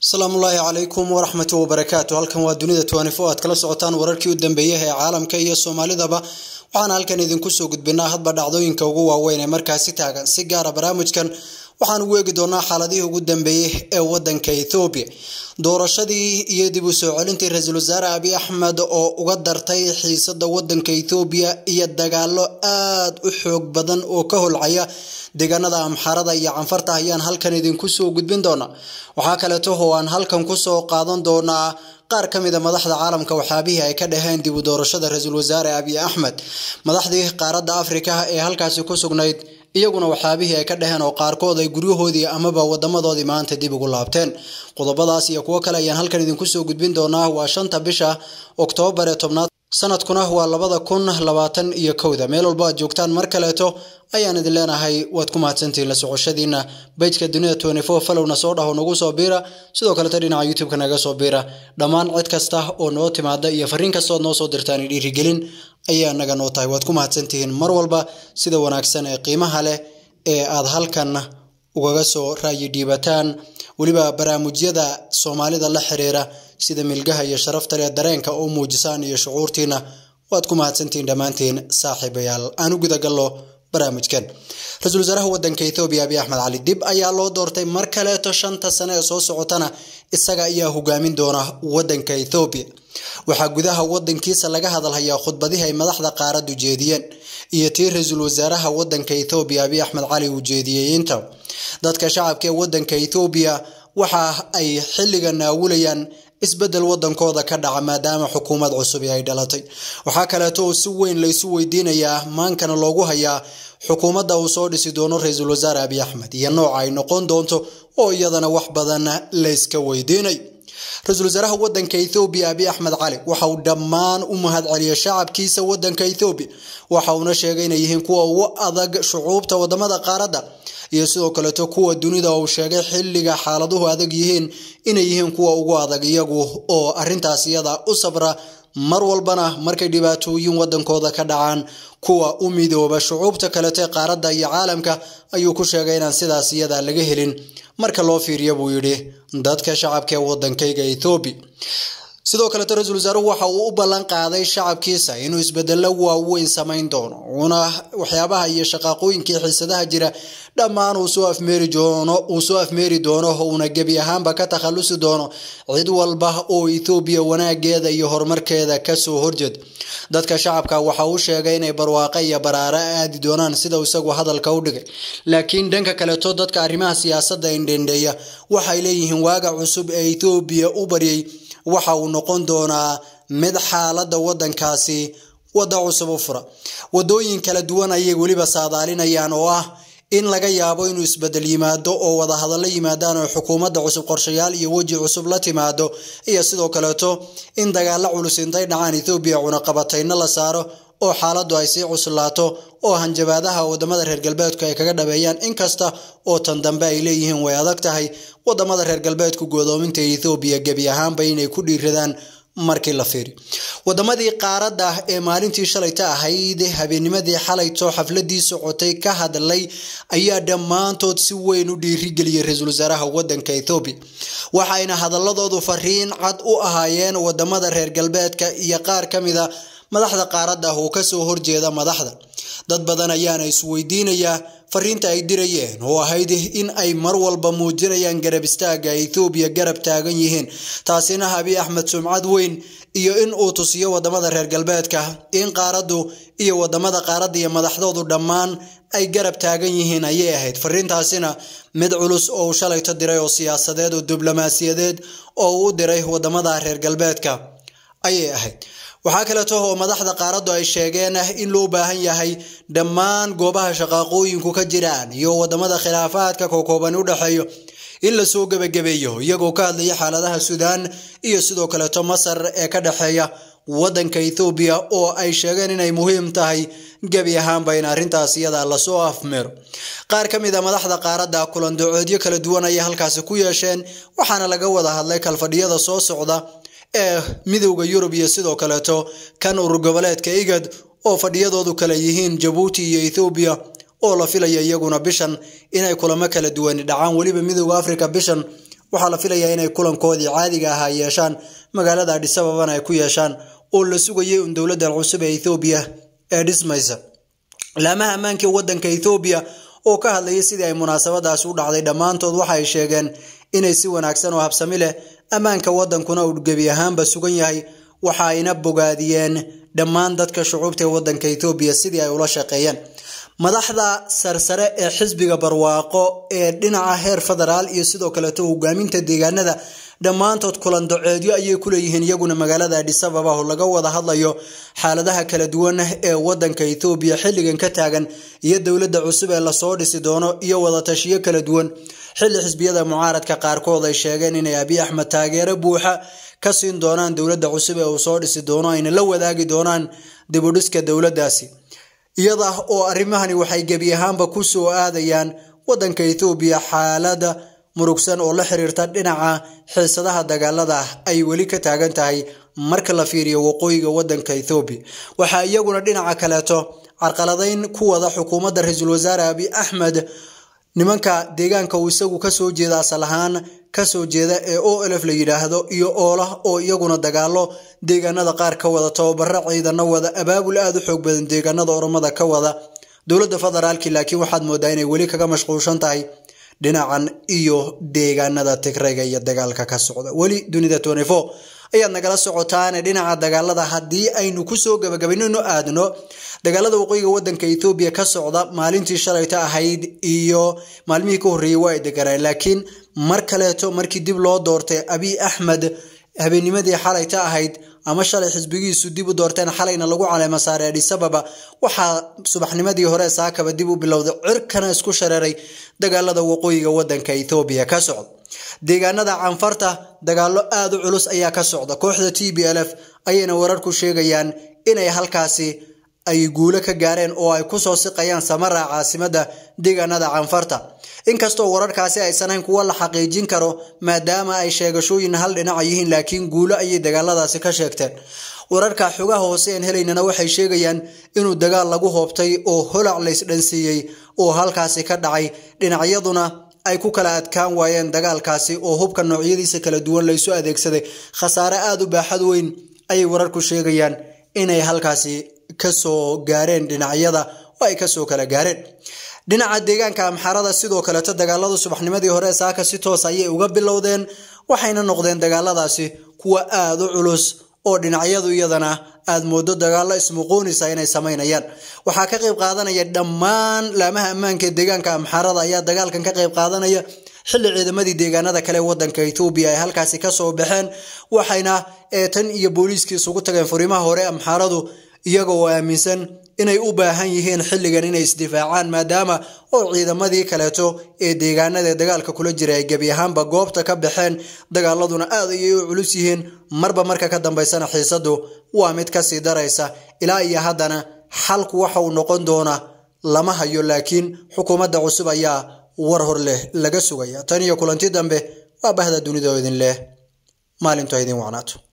asalaamullaahi calaykum waraxmatu wabarakaatu halkan waa dunida tnfo aad kala socotaan wararkii u dambeeyah ee caalamka iyo soomaalidaba waxaan halkan idinku soo gudbinaa hadba dhacdooyinka ugu waaweyn ee markaasi taagan si gaara barnaamijkan waxaan ugu eegi doonaa xaaladihii ugu dambeeyey ee wadanka ethoobiya doorashadii iyo dib u soo celintii ra-iisul wasaare abiy axmed oo uga dartay xiisada wadanka ethoobiya iyo dagaalo aada u xoog badan oo ka holcaya deegaanada amxaarada iyo canfarta ayaan halkan idinku soo gudbin doonaa waxaa kaleeto oo aan halkan kusoo qaadan doonaa qaar ka mida madaxda caalamka waxyaabihii ay ka dhaheen dib u doorashada ra-iisul wasaare abiy axmed madaxdii qaaradda afrika ee halkaasi ku sugnayd iyaguna waxyaabihii ay ka dhaheen oo qaarkood ay guryahoodii amaba wadamadoodii maanta dib ugu laabteen qodobadaas iyo kuwo kale ayaan halkan idinku soo gudbin doonaa waa shanta bisha oktoobar ee tobnaad sanadkuna waa labada kun labaatan iyo kowda meel walba aad joogtaan mar kaleeto ayaan idin leenahay waad ku mahadsantihiin la socoshadiina bejka dunida tnfo falowna soo dhaho nagu soo biira sidoo kaleto dhinaca youtube-ka naga soo biira dhammaan cid kasta oo noo timaada iyo fariin kastood noo soo dirtaan dhiirigelin ayaa naga noo tahay waad ku mahadsantihiin mar walba sida wanaagsan ee qiimaha leh ee aad halkan ugaga soo raayi dhiibataan weliba barnaamijyada soomaalida la xiriira sida milgaha iyo sharafta leh dareenka oo muujisaan iyo shucuurtiina waad ku mahadsantihiin dhammaantiin saaxiibayaal aan u gudagallo barnaamijkan ra-iisul wasaaraha wadanka ethoobiya abiy axmed cali dib ayaa loo doortay mar kaleeto shanta sane ee soo socotana isaga ayaa hogaamin doona wadanka ethoobiya waxaa gudaha wadankiisa laga hadalhayaa khudbadihii ay madaxda qaaradu jeediyeen iyo tii ra-iisul wasaaraha wadanka ethoobiya abiy axmed cali uu jeediyey inta dadka shacabka ee wadanka ethoobiya waxa ay xilliga naawulayaan isbedel wadankooda ka dhaca maadaama xukuumad cusub ay dhalatay waxaa kaleeto oo si weyn laysu weydiinayaa maankana loogu hayaa xukuumadda uu soo dhisi doono ra-iisul wasaare abiy axmed iyo nooca ay noqon doonto oo iyadana wax badan layska weydiinay ra-iisul wasaaraha wadanka ethoobiya abiy axmed cali waxa uu dhammaan u mahad celiyay shacabkiisa wadanka ethoobiya waxa uuna sheegay inay yihiin kuwa ugu adag shucuubta wadamada qaaradda iyo sidoo kaleeto kuwa dunida uu sheegay xilliga xaaladuhu adag yihiin inay yihiin kuwa ugu adag iyagu oo arintaas iyada u sabra mar walbana markay dhibaatooyin wadankooda ka dhacaan kuwa u midooba shucuubta kaleeto ee qaaradda iyo caalamka ayuu ku sheegay inaan sidaas iyada laga helin marka loo fiiriya buu yidhi dadka shacabka ee wadankayga ethoobiya sidoo kaleeto ra-iisul wasaaruhu waxa uu u ballan qaaday shacabkiisa inuu isbedelo waaweyn samayn doono uuna waxyaabaha iyo shaqaaqooyinkii xiisadaha jira dhammaan uu soo afmeeri doono uu soo afmeeri doono uuna gebi ahaanba ka takhalusi doono cid walba oo ethoobiya wanaageeda iyo horumarkeeda kasoo horjeed dadka shacabka waxa uu sheegay inay barwaaqe iyo baraare aadi doonaan sida isagu hadalka u dhigay laakiin dhanka kaleeto dadka arrimaha siyaasadda indhendheeya waxay leeyihiin waaga cusub ee ethoobiya u baryay waxa uu noqon doonaa mid xaaladda wadankaasi wadda cusub u fura wadooyin kala duwan ayay weliba saadaalinayaan oo ah in laga yaabo inuu isbedel yimaado oo wadahadallo yimaadaan oo xukuumadda cusub qorshayaal iyo weji cusub la timaado iyo sidoo kaleeto in dagaalo culus intay dhacaan ethoobiya cunaqabatayna la saaro oo xaaladdu ay sii cuslaato oo hanjabaadaha wadamada reer galbeedku ay kaga dhabeeyaan inkasta oo tan dambe ay leeyihiin way adag tahay wadamada reer galbeedku godoominta ethoobiya gebi ahaanba inay ku dhiiradaan markii la fiiri wadamadii qaaradda ee maalintii shalayta ahayd habeenimadii xalayto xafladii socotay ka hadlay ayaa dhammaantood si weyn u dhiirigeliyay ra-iisul wasaaraha wadanka ethoobiya waxayna hadaladoodu fariin cad u ahaayeen wadamada reer galbeedka iyo qaar ka mida madaxda qaaradda oo kasoo horjeeda madaxda dad badan ayaana isweydiinayaa fariinta ay dirayeen oo ahayd in ay mar walba muujinayaan garab istaaga ethoobiya garab taagan yihiin taasina abiy axmed sumcad weyn iyo in uu tusiyo wadamada reer galbeedka in qaaraddu iyo wadamada qaaradda iyo madaxdoodu dhammaan ay garab taagan yihiin ayay ahayd fariintaasina mid culus oo uu shalayto diray oo siyaasadeed oo diblomaasiyadeed oo uu u diray wadamada reer galbeedka ayay ahayd waxaa kaleeto oo madaxda qaaraddu ay sheegeen in loo baahan yahay dhammaan goobaha shaqaaqooyinku ka jiraan iyo wadamada khilaafaadka kookooban u dhexeeyo in lasoo gebagabeeyo iyagoo ka hadlaya xaaladaha suudaan iyo sidoo kaleeto masar ee ka dhexeeya wadanka ethoobiya oo ay sheegeen inay muhiim tahay gebi ahaanba in arrintaas iyada lasoo afmeero qaar ka mid a madaxda qaaradda kulandacoodyo kala duwan ayay halkaasi ku yeesheen waxaana laga wada hadlay kalfadhiyada soo socda ee midowda yurub iyo sidoo kaleeto kan urur goboleedka igad oo fadhiyadoodu kale yihiin jabuuti iyo ethoobiya oo la filaya iyaguna bishan inay kulamo kala duwani dhacaan weliba midowda africa bishan waxaa la filayaa inay kulankoodii caadiga ahaa yeeshaan magaalada adhisababana ay ku yeeshaan oo la sugayay un dowladdan cusub ee ethoobiya ee dhismaysa laamaha ammaanka wadanka ethoobiya oo ka hadlayay sidii ay munaasabadaasi u dhacday dhammaantood waxa ay sheegeen inay si wanaagsan oo habsami leh ammaanka wadankuna uu gebi ahaanba sugan yahay waxa ayna bogaadiyeen dhammaan dadka shucuubta ee wadanka ethoobiya sidii ay ula shaqeeyeen madaxda sarsare ee xisbiga barwaaqo ee dhinaca heer federaal iyo sidoo kaleeto hogaaminta deegaanada dhammaantood kulan doceedyo ayay ku leeyihiin iyaguna magaalada adhisababa oo laga wada hadlayo xaaladaha kala duwan ee wadanka ethoobiya xilligan ka taagan iyo dowladda cusub ee lasoo dhisi doono iyo wadatashiyo kala duwan xilli xisbiyada mucaaradka qaarkood ay sheegeen inay abiy axmed taageero buuxa ka siin doonaan dowladda cusub ee uu soo dhisi doono ayna la wadaagi doonaan dibudhiska dowladdaasi iyada oo arrimahani waxay gebi ahaanba ku soo aadayaan wadanka ethoobiya xaalada murugsan oo la xiriirta dhinaca xiisadaha dagaalada ay weli ka taagan tahay marka la fiiriyo waqooyiga wadanka ethoobiya waxaa iyaguna dhinaca kaleeto carqaladayn ku wada xukuumadda ra-iisul wasaare abiy axmed nimanka deegaanka uu isagu kasoo jeeda asal ahaan kasoo jeeda ee o lf la yidhaahdo iyo oolah oo iyaguna dagaalo deegaanada qaar ka wada tababaro ciidano wada abaabul aada u xoog badan deegaanada oromada ka wada dowladda federaalki laakiin waxaad moodaa inay weli kaga mashquulshan tahay dhinacan iyo deegaanada tigrayga iyo dagaalka ka socda weli dunida ayaad nagala socotaane dhinaca dagaalada haddii aynu kusoo gabagabaynano aadno dagaalada waqooyiga wadanka ethoobiya ka socda maalintii shalayta ahayd iyo maalmihii ka horreeyey waa ay deganaan laakiin mar kaleeto markii dib loo doortay abiy axmed habeennimadii xalayta ahayd ama shalay xisbigiisu dib u doorteen xalayna lagu caleema saaray adhisababa waxaa subaxnimadii hore saakaba dib u bilowday cirkana isku shareeray dagaalada waqooyiga wadanka ethoobiya ka socda deegaanada canfarta dagaalo aada u culus ayaa ka socda kooxda t b l f ayayna wararku sheegayaan inay halkaasi ay guulo ka gaareen oo ay kusoo siqayaan samara caasimada deegaanada canfarta inkastoo wararkaasi aysan hayn kuwo la xaqiijin karo maadaama ay sheegashooyin hal dhinaca yihiin laakiin guulo ayay dagaaladaasi ka sheegteen wararka xogaha hoose een helaynana waxay sheegayaan inuu dagaal lagu hoobtay oo holac laysdhansiiyey oo halkaasi ka dhacay dhinacyaduna ay ku kala adkaan waayeen dagaalkaasi oo hubka noocyadiisa kala duwan laysu adeegsaday khasaare aada u baaxad weyn ayay wararku sheegayaan inay halkaasi kasoo gaareen dhinacyada oo ay kasoo kala gaareen dhinaca deegaanka amxarada sidoo kaleeto dagaalada subaxnimadii hore saaka si toos ayay uga bilowdeen waxayna noqdeen dagaaladaasi kuwa aada u culus oo dhinacyadu iyadana aada moodo dagaalo ismuquunisa inay samaynayaan waxaa ka qayb qaadanaya dhammaan laamaha ammaanka ee deegaanka amxarada ayaa dagaalkan ka qayb qaadanaya xilli ciidamadii deegaanada kale wadanka ethoobiya ay halkaasi kasoo baxeen waxayna tan iyo booliiskii isugu tageen furimaha hore amxaradu iyaga oo aaminsan inay u baahan yihiin xilligan inay isdifaacaan maadaama oo ciidamadii kaleeto ee deegaanada dagaalka kula jira ay gebi ahaanba goobta ka baxeen dagaaladuna aad ayay u culus yihiin marba marka ka dambaysana xiisadu waa mid kasii daraysa ilaa iyo haddana xalku waxa uu noqon doona lama hayo laakiin xukuumadda cusub ayaa war hor leh laga sugaya tan iyo kulanti dambe waa bahda dunida oo idin leh maalintu ha idin wacnaato